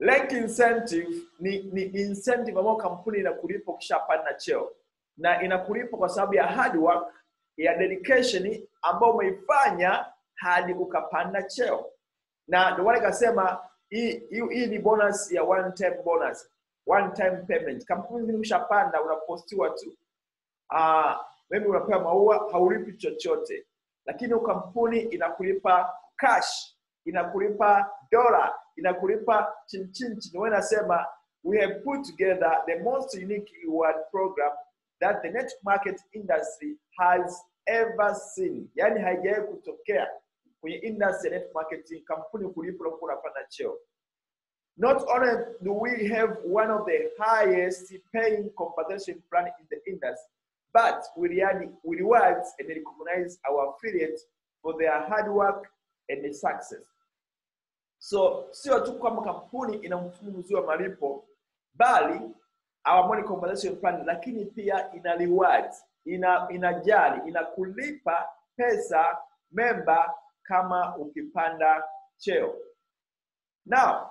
rank incentive ni, ni incentive ambayo kampuni inakulipa ukishapanda cheo na inakulipa kwa sababu ya hard work ya dedication ambayo umeifanya hadi ukapanda cheo na ndio maana ikasema hii hii- hii ni bonus ya one time bonus one time payment kampuni zingine ukishapanda unapostiwa tu uh, maybe unapewa maua haulipi chochote lakini kampuni inakulipa cash inakulipa dola inakulipa chinchinchi ndio maana nasema we have put together the most unique reward program that the network market industry has ever seen yani haijawahi kutokea kwenye industry ya network marketing kampuni kulipa unapokuwa unapanda cheo not only do we have one of the highest paying compensation plan in the industry, but we, reward, we reward and recognize our affiliates for their hard work and success. So sio tu kwamba kampuni ina mfumo mzuri wa malipo, bali our money compensation plan, lakini pia ina reward, ina inajali, inakulipa pesa memba kama ukipanda cheo. Now,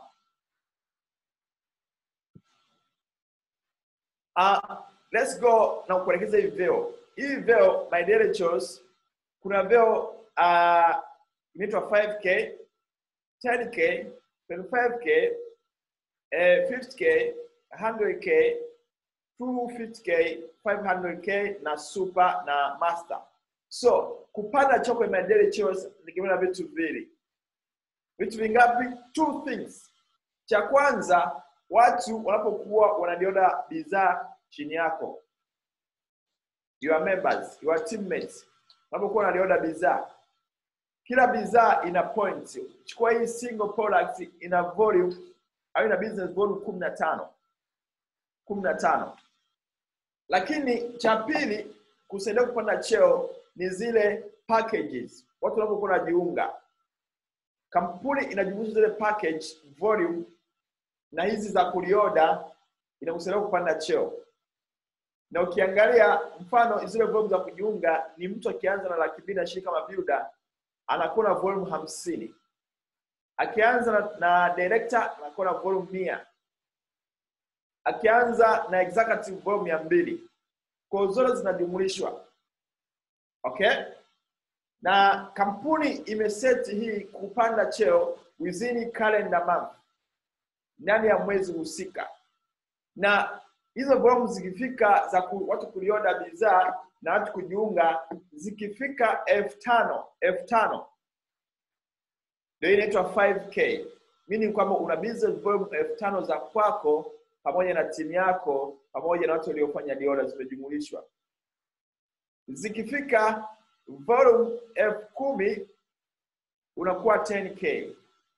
Uh, let's go na kuelekeza hivi vyeo. Hivi vyeo my daily chores, kuna vyeo uh, inaitwa 5k, 10k, 25k, eh, 50k, 100k, 250k, 500k na super na master. So kupanda cheo kwenye my daily chores nikimana vitu viwili. Vitu vingapi? Two things. Cha kwanza watu wanapokuwa wanaliona bidhaa chini yako your members your teammates wanapokuwa wanaliona bidhaa kila bidhaa ina point chukua hii single product ina volume au ina business volume kumi na tano kumi na tano lakini cha pili kusaidia kupanda cheo ni zile packages watu wanapokuwa wanajiunga kampuni inajumuisha zile package volume na hizi za kulioda inakusaidia kupanda cheo na ukiangalia mfano zile volume za kujiunga ni mtu akianza na laki mbili na ishirini kama builder anakuwa na volume hamsini akianza na, na director anakuwa na volume mia akianza na executive volume mia mbili kwa zote zinajumulishwa okay na kampuni imeseti hii kupanda cheo within calendar month ndani ya mwezi husika na hizo volume zikifika za ku, watu kulioda bidhaa na watu kujiunga zikifika elfu tano elfu tano ndio inaitwa 5k meaning kwamba una business volume elfu tano za kwako pamoja na timu yako pamoja na watu waliofanya diola zimejumulishwa zikifika volume elfu kumi unakuwa 10k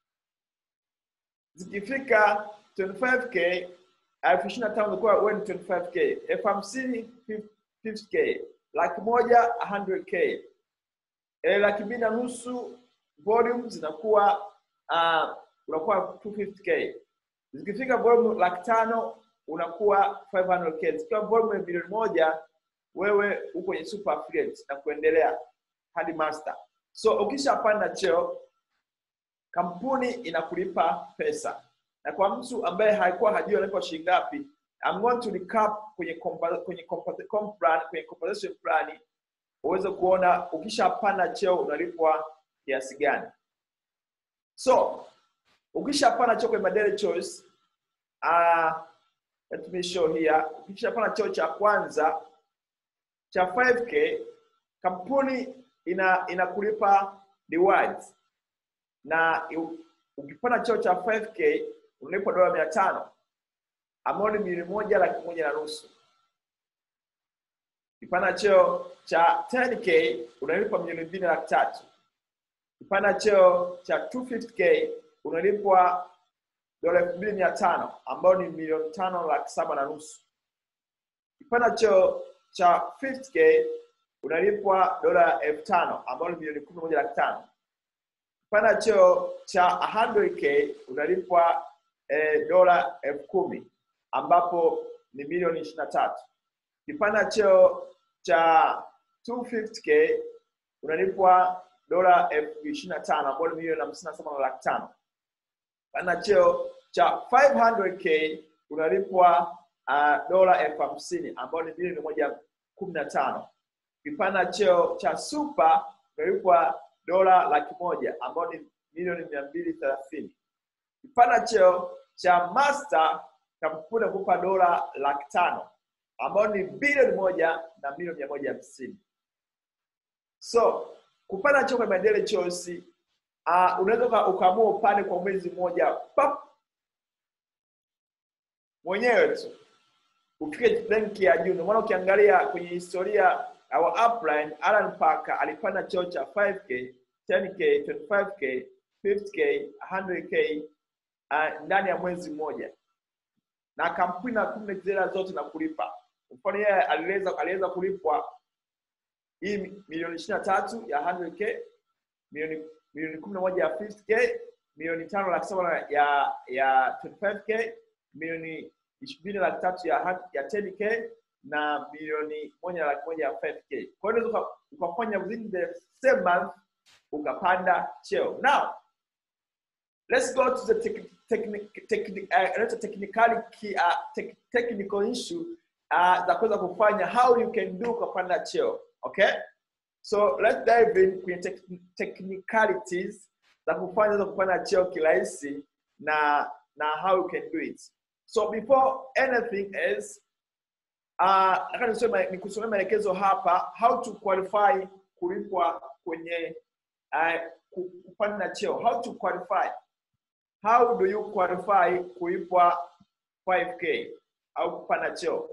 zikifika 25k elfu ishirini na tano unakuwa wewe ni 25k elfu hamsini 50k laki moja 100k e, laki mbili na nusu volume zinakuwa uh, unakuwa 250k zikifika volume laki tano unakuwa 500k zikiwa volume milioni moja wewe uko kwenye super affiliate na kuendelea hadi master so ukishapanda cheo kampuni inakulipa pesa na kwa mtu ambaye haikuwa hajui analipwa shilingi ngapi I'm going to recap kwenye compa, kwenye compa, comp plan, kwenye compensation plan uweze kuona ukishapanda cheo unalipwa kiasi gani so ukishapanda cheo kwenye madele choice uh, let me show here ukishapanda cheo cha kwanza cha 5k kampuni ina inakulipa rewards na u- ukipanda cheo cha 5k unalipwa dola mia tano ambao ni milioni moja laki moja na nusu ukipanda cheo cha 10k unalipwa milioni mbili na laki tatu ukipanda cheo cha 250k unalipwa dola elfu mbili mia tano ambao ni milioni tano laki saba na nusu ukipanda cheo cha 50k unalipwa dola elfu tano ambao ni milioni kumi na moja laki tano ukipanda cheo cha 100k unalipwa eh, dola elfu kumi ambapo ni milioni ishirini na tatu ukipanda cheo cha 250k unalipwa dola elfu ishirini na tano ambao ni milioni hamsini na saba na laki tano ukipanda cheo cha 500k unalipwa uh, dola elfu hamsini ambayo ni bilioni moja kumi na tano ukipanda cheo cha super unalipwa dola laki moja ambayo ni milioni mia mbili thelathini ukipanda cheo cha master kampuni kupa dola laki tano ambayo ni bilioni moja na milioni mia moja hamsini so kupanda cheo kwenye Mandela Choice uh, unaweza uka- ukaamua upande kwa mwezi mmoja pap mwenyewe tu ufike rank ya juu. Ndio maana ukiangalia kwenye historia our upline Alan Parker alipanda cheo cha 5k, 10k, 25k, 50k, 100k uh, ndani ya mwezi mmoja, na kampuni na kumbe zile zote na kulipa. Mfano yeye aliweza aliweza kulipwa hii milioni ishirini na tatu ya 100k, milioni milioni kumi na moja ya 50k, milioni tano laki saba ya ya 25k, milioni mbili laki tatu ya ha- ya 10k na milioni moja na laki moja ya 5k. Kwa hiyo unaweza uka- ukafanya within the same month ukapanda cheo. Now let's go to the tech, technic, technic, uh, let's technicality uh, tech, technical issue uh, za kuweza kufanya how you can do ukapanda cheo. Okay? So let's dive in kwenye tech, technicalities za kufanya unaweza kupanda cheo kirahisi na na how you can do it. So before anything else, uh, nataka nisome nikusomea maelekezo hapa how to qualify kulipwa kwenye uh, ku- kupanda cheo. How to qualify. How do you qualify kulipwa 5k au kupanda cheo?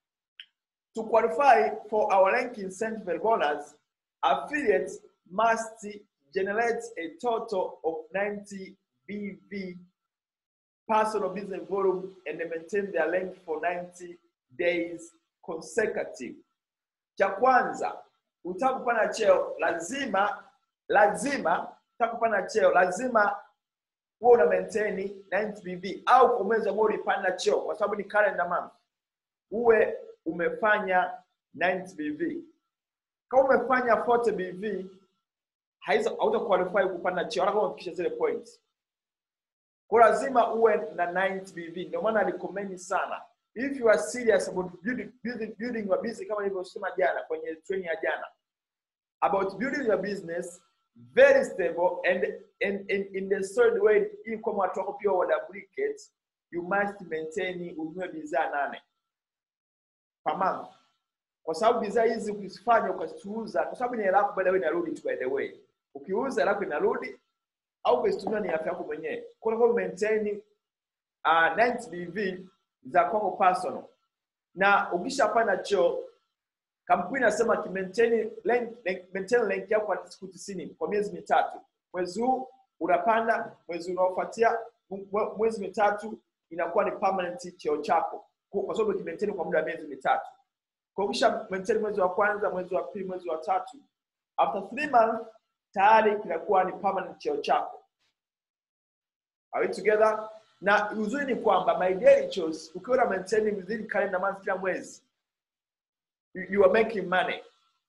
To qualify for our rank incentive bonus, affiliates must generate a total of 90 BV personal business volume and maintain their rank for 90 days consecutive. Cha kwanza, utaka kupanda cheo lazima lazima utaka kupanda cheo lazima huwe una maintain 90 BV au kwa mwezi ambao ulipanda cheo kwa sababu ni calendar month uwe umefanya 90 BV. Kama umefanya 40 BV haiza hauta qualify kupanda cheo hata kama umefikisha zile points. Kwa lazima uwe na 90 BV. Ndio maana recommend sana if you are serious about building, building, building your business kama nilivyosema jana kwenye training ya jana about building your business very stable and and, and in the third way ili kwamba watu wako pia wa duplicate you must maintain ununue bidhaa nane per month kwa sababu bidhaa hizi ukizifanya ukaziuza kwa sababu ni hela yako by the way inarudi tu by the way ukiuza hela yako inarudi au ukizitumia ni afya yako mwenyewe kwa hiyo maintain uh, 90 BV za kwako personal na ukishapanda cheo kampuni inasema ki maintain rank, rank, maintain rank yako kwa siku 90 kwa miezi mitatu mwezi huu unapanda mwezi unaofuatia mwe- mwezi mitatu inakuwa ni permanent cheo chako kwa kwa sababu ukimaintain kwa muda wa miezi mitatu kwa hiyo ukisha maintain mwezi wa kwanza mwezi wa pili mwezi wa tatu after three months tayari kinakuwa ni permanent cheo chako Are we together? Na uzuri ni kwamba my daily choice ukiwa na maintain within calendar month kila mwezi you, you are making money.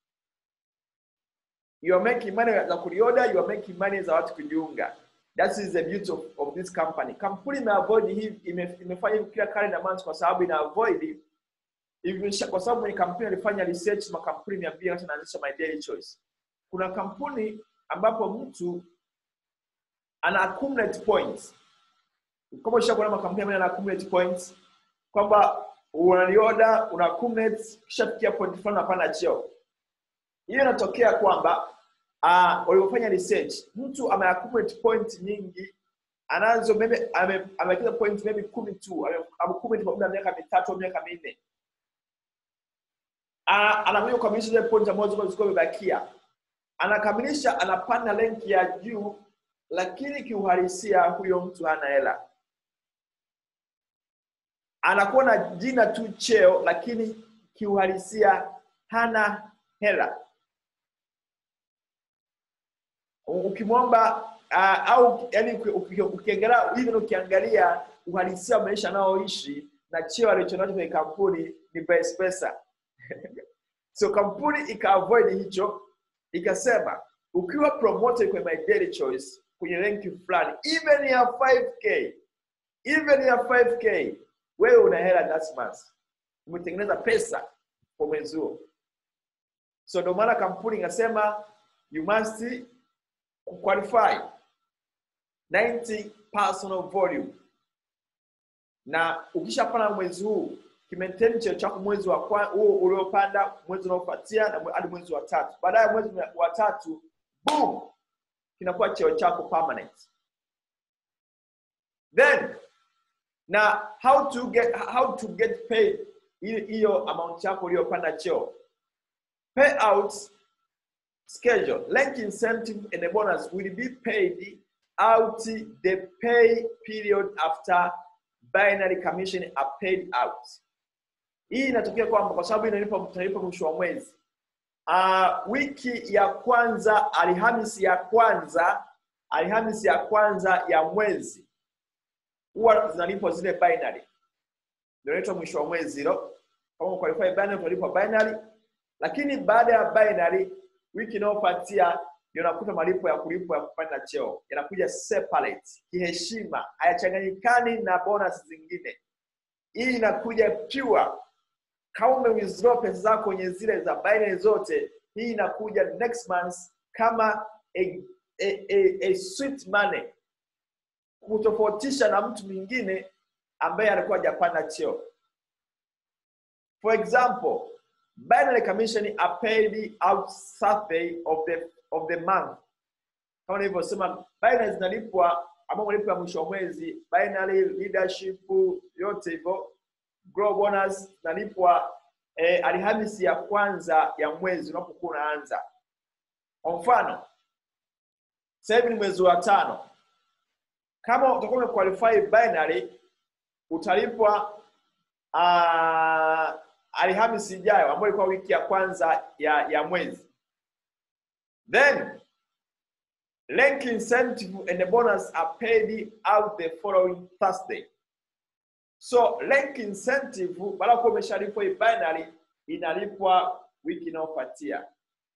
You are making money za kulioda, you are making money za watu kujiunga. That is the beauty of, of this company. Kampuni imeavoid hii ime, imefanya hivi kila calendar month kwa sababu ina avoid hivi kwa sababu ni kampuni alifanya research makampuni mia mbili hata naanzisha my daily choice. Kuna kampuni ambapo mtu ana accumulate points kama ushakuona makampuni ambayo yana accumulate points kwamba unalioda una accumulate kisha fikia point fulani unapanda cheo hiyo inatokea kwamba uh, walipofanya research mtu ame accumulate point nyingi anazo maybe ame- amewekeza point maybe kumi tu ame- accumulate kwa muda wa miaka mitatu au miaka minne Ah, anakuja kukamilisha zile point ambazo zilikuwa zilikuwa zimebakia anakamilisha anapanda rank ya juu lakini kiuhalisia huyo mtu hana hela anakuwa na jina tu cheo lakini kiuhalisia hana hela U- ukimwomba uh, au yani ukiangalia even ukiangalia uhalisia wa maisha anaoishi na cheo alichonacho kwenye kampuni ni vice versa so kampuni ikaavoid hicho ikasema ukiwa promoted kwenye my daily choice kwenye ranki fulani even ya 5k even ya 5k wewe una hela that month umetengeneza pesa kwa mwezi huo so ndio maana kampuni inasema you must qualify 90 personal volume na ukishapanda mwezi huu kimaintain cheo chako mwezi wa kwa- huo uliopanda mwezi unaofuatia na mwe- hadi mwezi wa tatu baadaye mwezi wa tatu boom kinakuwa cheo chako permanent then na how to get how to get paid hiyo hiyo amount yako uliyopanda cheo payout schedule length incentive and a bonus will be paid out the pay period after binary commission are paid out hii inatokea kwamba kwa sababu inalipa tunalipa mwisho wa mwezi uh, wiki ya kwanza alhamisi ya kwanza alhamisi ya kwanza ya mwezi huwa zinalipwa zile binary ndio inaitwa mwisho wa mwezi hilo kama qualify binary utalipwa binary lakini baada ya binary wiki inayofuatia ndio nakuta malipo ya kulipwa ya kupanda cheo yanakuja separate kiheshima hayachanganyikani na bonus zingine hii inakuja pure kama ume withdraw pesa zako kwenye zile za binary zote hii inakuja next month kama a, a, a, a sweet money kutofautisha na mtu mwingine ambaye alikuwa hajapanda cheo for example binary commission are paid out Saturday of the of the month kama nilivyosema binary zinalipwa ambao malipo ya mwisho wa mwezi binary leadership yote hivyo grow bonus zinalipwa eh, alhamisi ya kwanza ya mwezi unapokuwa unaanza kwa mfano sasa hivi ni mwezi wa tano kama utakuwa umequalify binary utalipwa uh, alhamisi ijayo ambayo ilikuwa wiki ya kwanza ya, ya mwezi then rank incentive and the bonus are paid out the following thursday so rank incentive baada ya kuwa umeshalipwa hii binary inalipwa wiki inayofuatia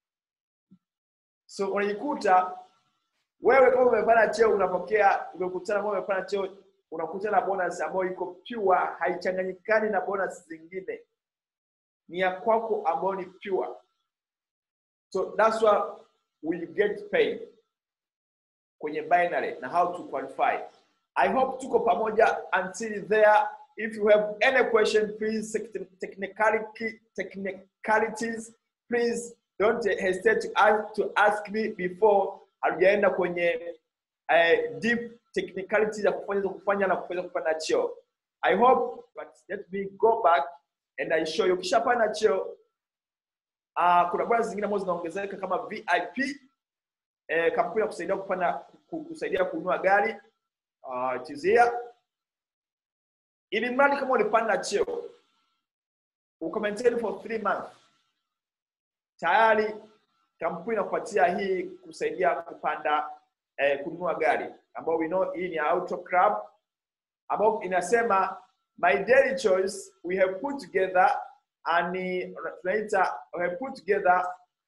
so unajikuta wewe kama umepanda cheo unapokea umekutana kama umepanda cheo unakutana na bonus ambayo iko pure haichanganyikani na bonus zingine ni ya kwako ambayo ni pure so that's why we get paid kwenye binary na how to qualify i hope tuko pamoja until there if you have any question please technicality technicalities please don't hesitate to ask, to ask me before hatujaenda kwenye uh, deep technicalities ya kufanya kufanya na kuweza kupanda cheo i hope but let me go back and i show you ukishapanda cheo uh, kuna bwana zingine ambazo zinaongezeka kama vip eh, kampuni ya kusaidia kupanda kusaidia kununua gari uh, tizia ili mradi kama ulipanda cheo ukamaintain for three months tayari kampuni inakupatia hii kusaidia kupanda eh, kununua gari ambao we know hii ni auto club ambao inasema my daily choice we have put together and tunaita we have put together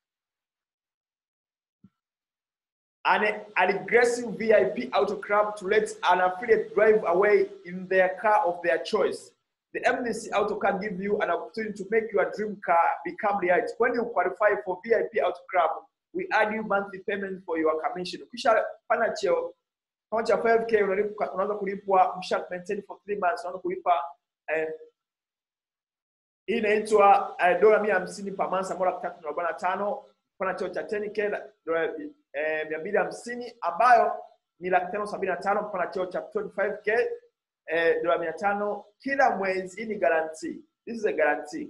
an, an aggressive VIP auto club to let an affiliate drive away in their car of their choice. The MDC Auto Car give you an opportunity to make your dream car become reality. When you qualify for VIP Auto Club, we add you monthly payment for your commission. Ukisha pana cheo kama cha 5k unalipa unaanza kulipwa msha maintain for 3 months unaanza kulipa eh, hii inaitwa eh, dola 150 per month ambayo laki tatu na arobaini na tano pana cheo cha 10k dola eh, 250 ambayo ni laki tano sabini na tano pana cheo cha 25k eh, dola mia tano kila mwezi. Hii ni guarantee, this is a guarantee.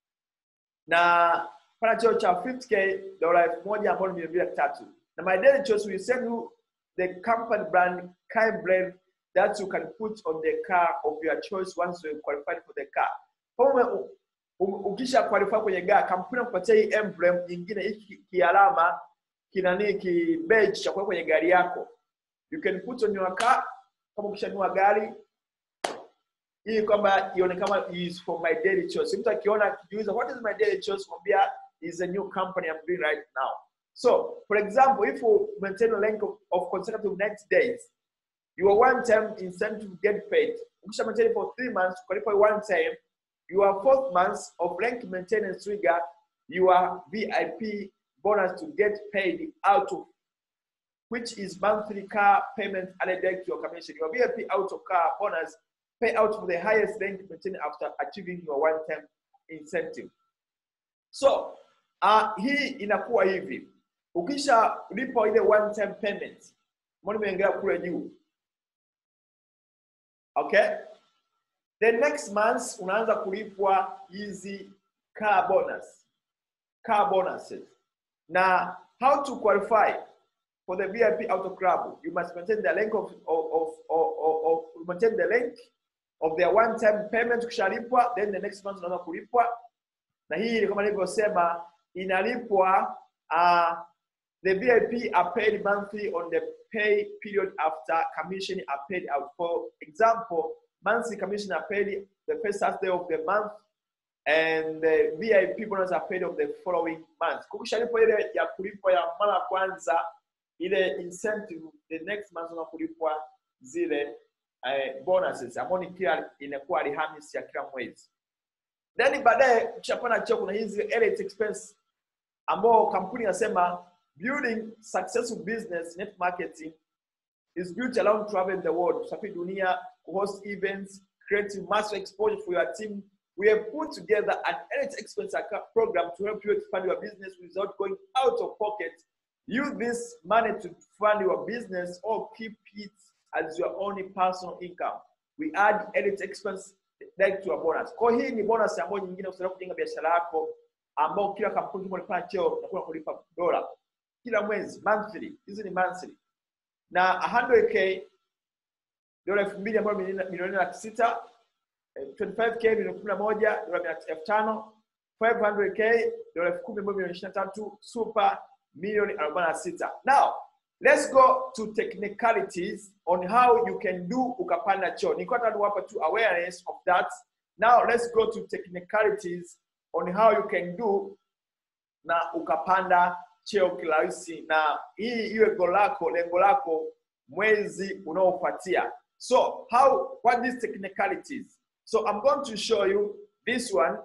Na pana cheo cha 50k dola elfu moja ambayo ni milioni mbili laki tatu. Na my daily choice will send you the company brand kind brand that you can put on the car of your choice once you qualified for the car. Kama ukisha qualify kwenye gari, kampuni inakupatia hii emblem nyingine, hiki kialama kinani ki badge cha kuweka kwenye gari yako. You can put on your car kama ukishanunua gari ili kwamba ione kama is for my daily choice. Mtu akiona akijiuliza what is my daily choice, mwambia is a new company I'm doing right now. So, for example, if you maintain a length of, of consecutive 90 days, your one time incentive get paid ukisha maintain for three months ukalipa one time your fourth month of rank maintenance trigger your vip bonus to get paid out of which is monthly car payment added back to your commission your vip out of car bonus pay out for the highest rank maintained after achieving your one time incentive so uh, hii inakuwa hivi ukisha lipa ile one time payment mbona nimeingia kule juu okay the next month unaanza kulipwa hizi car bonus car bonuses na how to qualify for the vip auto club you must maintain the length of, of, of, of, of, of maintain the length of their one time payment ukishalipwa then the next month unaanza kulipwa na hii kama nilivyosema inalipwa uh, the vip are paid monthly on the pay period after commission are paid out for example monthly commission are paid the first Saturday of the month and the vip bonus are paid of the following month kukishalipwa ile ya kulipwa ya mara ya kwanza ile incentive the next month unakulipwa zile uh, bonuses ambao ni kila inakuwa alhamisi ya kila mwezi then baadaye ukishapanda cheo kuna hizi elite expense ambao kampuni inasema building successful business net marketing is built around traveling the world kusafiri dunia host events creating massive exposure for your team we have put together an elite expense account program to help you expand your business without going out of pocket use this money to fund your business or keep it as your only personal income we add elite expense direct to your bonus kwa hiyo hii ni bonus ambayo nyingine usitaka kujenga biashara yako ambao kila kampuni kama unapata cheo utakuwa kulipa dola kila mwezi monthly hizi ni monthly na 100k dola elfu mbili ambayo milioni milioni laki sita eh, 25k milioni kumi na moja dola mia elfu tano 500k dola elfu kumi ambayo milioni ishirini na tatu super milioni arobaini na sita now let's go to technicalities on how you can do ukapanda cheo nilikuwa nataka niwapa tu awareness of that now let's go to technicalities on how you can do na ukapanda cheo kirahisi na hii iwe goal lako lengo lako mwezi unaofuatia so how what these technicalities so i'm going to show you this one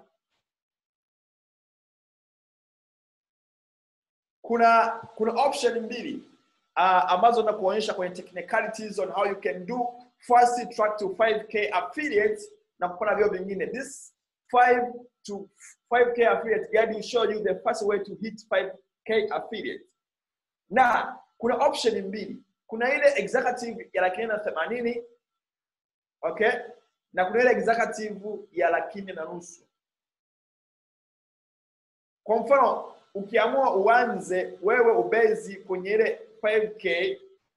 kuna kuna option mbili uh, ambazo nakuonyesha kwenye technicalities on how you can do fast track to 5k affiliates na kupata vyo vingine this 5 to 5k affiliate guide will show you the first way to hit 5k affiliate na kuna option mbili kuna ile executive ya laki nne na themanini okay na kuna ile executive ya laki nne na nusu kwa mfano ukiamua uanze wewe ubezi kwenye ile 5k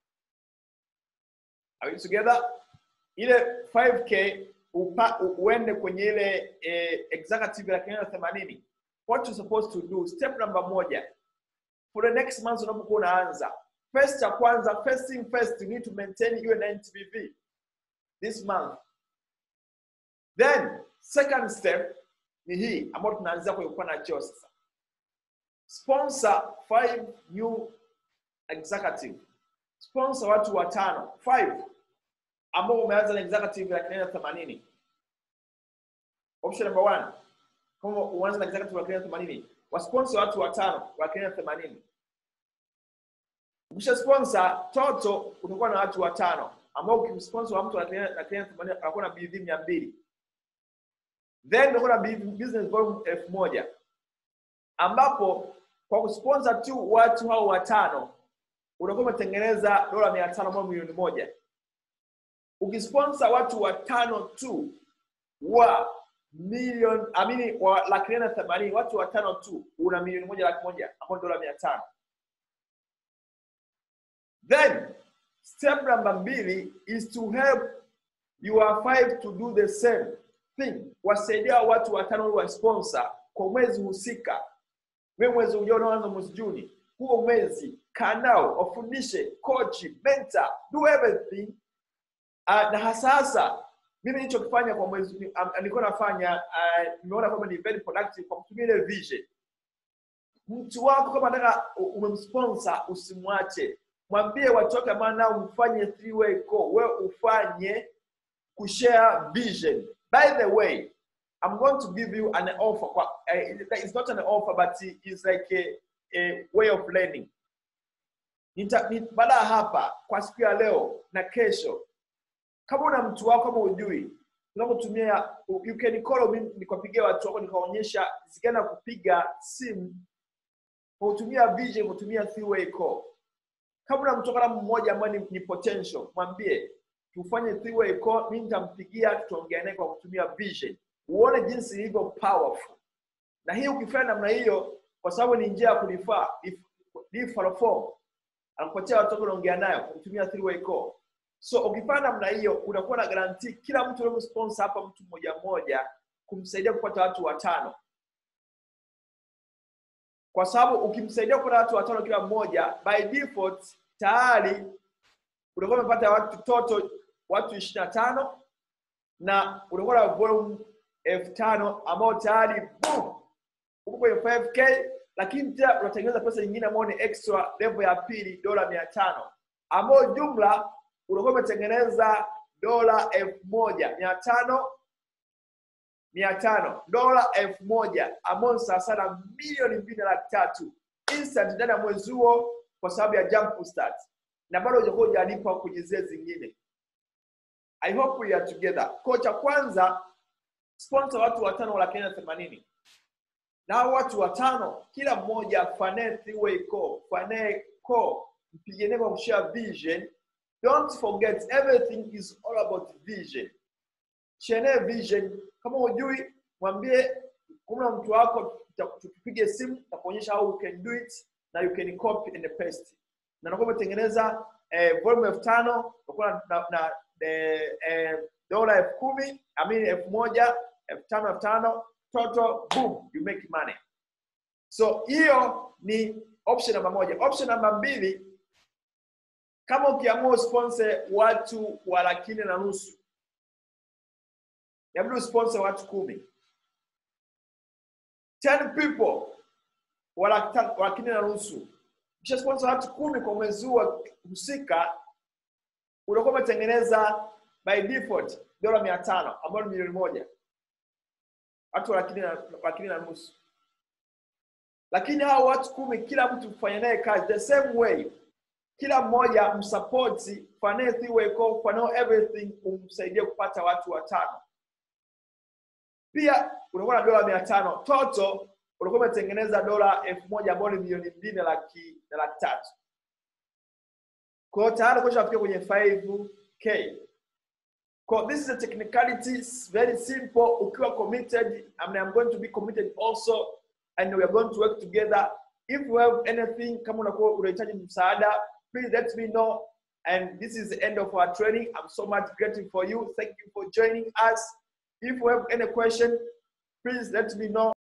are we together ile 5k upa, u- uende kwenye ile eh, executive laki nne na themanini what you supposed to do step number moja for the next month unapokuwa unaanza first ya kwanza first thing first you need to maintain iwe 90 bv this month then second step ni hii ambayo tunaanzia kwenye kupanda cheo sasa sponsor five new executive sponsor watu watano five ambao umeanza na executive laki nne na themanini option number one kama uanze na executive laki nne na themanini wasponsor watu watano laki nne na themanini ukisha sponsor toto utakuwa na watu watano ambao ukimsponsor wa mtu laki nne laki nne na themanini anakuwa na bidhi mia mbili then utakuwa na bidhi- business volume elfu moja ambapo kwa kusponsor tu watu hao watano unakuwa umetengeneza dola mia tano ambayo milioni moja ukisponsor watu watano tu wa milioni amini wa laki nne na themanini watu watano tu una milioni moja laki moja ambao ni dola mia tano then step namba mbili is to help your five to do the same thing wasaidia watu watano wa sponsor kwa mwezi husika wewe mwezi ujao unaanza mwezi juni huo mwezi kaa nao wafundishe kochi mentor do everything uh, na hasa hasa mimi nilichokifanya kwa mwezi ni- um, nilikuwa nafanya uh, nimeona kwamba ni very productive kwa kutumia ile vision mtu wako kama nataka umemsponsor usimwache mwambie watu wake ambao nao mfanye three way call wewe ufanye kushare vision by the way i'm going to give you an offer kwa, uh, it's not an offer but it's like a, a way of learning Nita- ni- baada ya hapa kwa siku ya leo na kesho kama una mtu wako kama ujui unapotumia you can call me nikapigia watu wako nikaonyesha zikana kupiga simu kwa kutumia vision kutumia three way call kama una mtu wako kama mmoja ambaye ni, ni potential mwambie tufanye three way call mimi nitampigia tutaongea naye kwa kutumia vision uone jinsi ilivyo powerful na hii ukifanya namna hiyo kwa sababu ni njia ya kulifaa referral form anakupatia watu wako unaongea nayo kwa kutumia three way call so ukifanya namna hiyo unakuwa na garanti kila mtu unayemsponsor hapa mtu mmoja mmoja kumsaidia kupata watu watano kwa sababu ukimsaidia kupata watu watano kila mmoja by default tayari utakuwa umepata watu toto watu ishirini na tano na utakuwa na volume elfu tano ambao tayari boom uko kwenye 5k lakini tena unatengeneza pesa nyingine ambayo ni extra level ya pili dola mia tano ambayo jumla unakuwa umetengeneza dola elfu moja mia tano mia tano dola elfu moja ambayo ni sawasawa na milioni mbili na laki tatu instant ndani ya mwezi huo kwa sababu ya jump start na bado hujakuwa hujalipwa kwenye zile zingine i hope we are together ko cha kwanza sponsor watu watano wa laki nne na themanini na hao watu watano kila mmoja fanae three way call fanae call mpiganie kwa kushare vision don't forget everything is all about vision share vision kama hujui mwambie kuna mtu wako tupige simu na kuonyesha how you can do it na you can copy and paste na nakuwa umetengeneza eh, volume elfu tano utakuwa na, na, na eh, eh, dola elfu kumi amini elfu moja elfu tano elfu tano total boom you make money so hiyo ni option namba moja option namba mbili kama ukiamua usponsor watu wa laki nne na nusu inabidi usponsor watu kumi 10 people wa laki ta- wa laki nne na nusu kisha sponsor watu kumi kwa mwezi huo husika unakuwa umetengeneza by default dola mia tano ambayo ni milioni moja watu wa laki nne na- laki nne na nusu lakini hao watu kumi kila mtu kufanya naye kazi the same way kila mmoja msapoti fanae three way call fanao everything umsaidie kupata watu watano pia unakuwa na dola mia tano toto unakuwa umetengeneza dola elfu moja ambayo ni milioni mbili na laki na laki tatu kwa hiyo tayari kushafikia kwenye 5k kwa this is a technicality it's very simple ukiwa committed I mean, I'm going to be committed also and we are going to work together if you have anything kama unakuwa unahitaji msaada please let me know and this is the end of our training i'm so much grateful for you thank you for joining us if you have any question please let me know